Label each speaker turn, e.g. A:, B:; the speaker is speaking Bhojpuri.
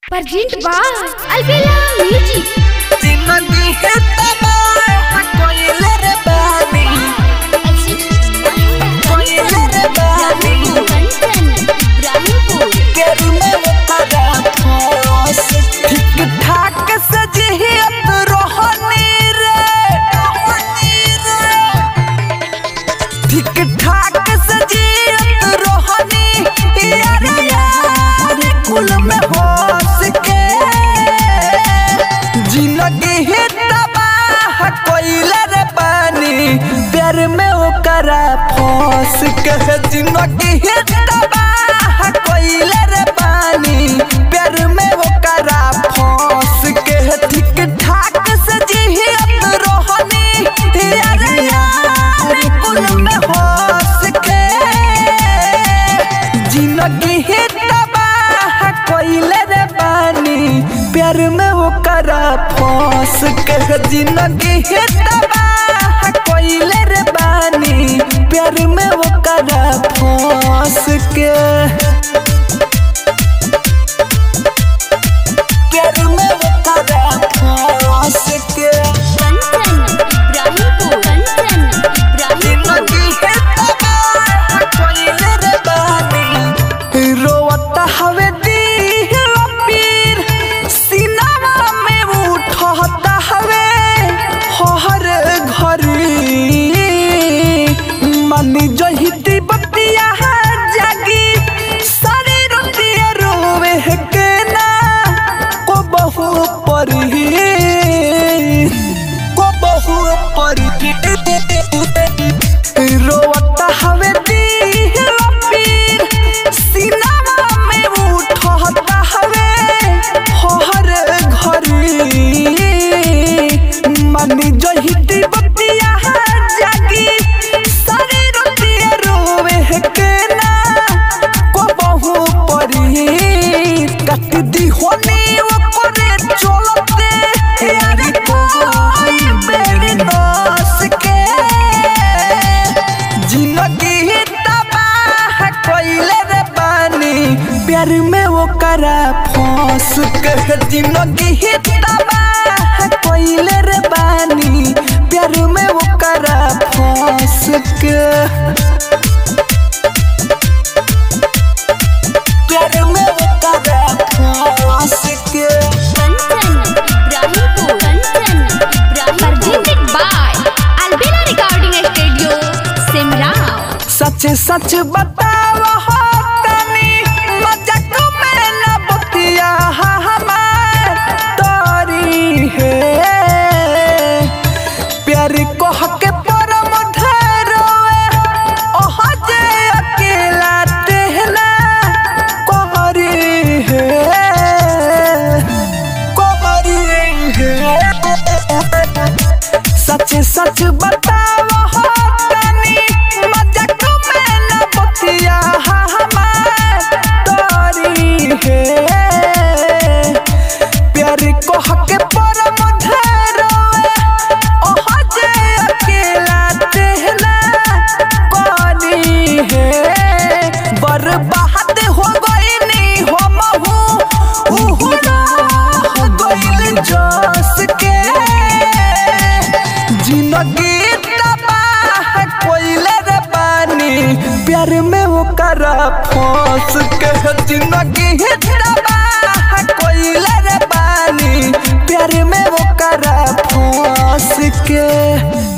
A: Present by Albella Music.
B: जिंदगी है तबाह कोयले रे बानी कोयले रे बानी केरू में वो करा फंस ठीक ठाक सजियत रोहनी रे रोहनी रे ठीक ठाक सजियत रोहनी यार यार कुल में होश के जिंदगी ही तबाह कोइले रे पानी प्यार में ओकरा फंस के जिंदगी ही तबाह कोइले रे पानी प्यार में ओकरा फंस के ठीक ठाक से जियत रोहनी यार यार कुल में होश के जिंदगी ही तबाह कोइले रे पानी प्यार में वो करा फंस के जिंदगी ही तबाह कोइले रे पानी प्यार में वो करा फंस के प्यार में वो करा फंस के जिंदगी है तबाह कोइले रे बानी रोवता हवे दिल पीर सीनावा में उठता हवे हर घरी मनी जहिती बतिया जागी सारी रोटिया रोवे है के ना को बहु परी को बहु परी रोवता हवे दिल पीर सीनावा में उठता हवे हर घरी मनी जहिती बतिया जागी सारी रोटिया रोवे है के ना को बहु परी कट दी होनी वो करे चलते यारी कोई मेरी नास के जिंदगी तबाह कोइले रे पानी प्यार में वो करा फंस के जिंदगी तबाह कोइले रे पानी प्यार में वो करा फंस के प्यार में वो करा फंस के
A: Presented by Albella Recording Studio, Simrao.
B: सच सच बताव हो तनी मजाक में न बतिया हमार तोरी है प्यार कह के परम धरोए ओह जे अकेला तेहला कोहरी है कोहरी है सच सच बताव हो तनी मजाक में न बतिया हमार तोरी है प्यार कह के परम धरोए ओह जे अकेला तेहला कोनी है बर्बाद हो गईनी हम हूँ उहु हो गईल जस के जिंदगी तबाह कोइले रे पानी प्यार में वो करा फंस के जिंदगी तबाह कोइले रे पानी प्यार में वो करा फंस के